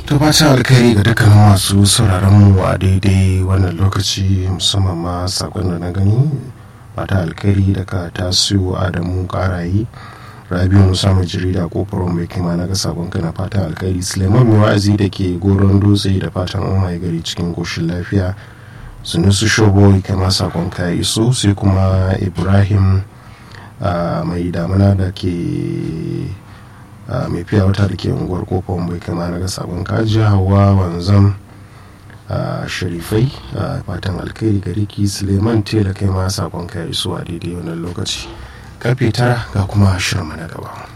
to fatan alkhairi ga dukkanin masu sauraron mu a daidai wannan lokaci musamman ma sakon da na gani fata alkhairi daga tasiru adamu karayi rabiu musa mai jarida kofar mai kima na ga sakon kana fatan alkhairi suleiman mai wa'azi da ke goron dutse da fatan an mai gari cikin koshin lafiya sunusu shobo kama sakon ka iso sai kuma ibrahim mai damuna da ke mai fiya wata da ke unguwar kofar mai kama na ga sabon kaji hawa wanzam sharifai fatan alkhairi gari ki suleiman tela kai ma sakon ka iso a daidai wannan lokaci karfe tara ga kuma shirma na gaba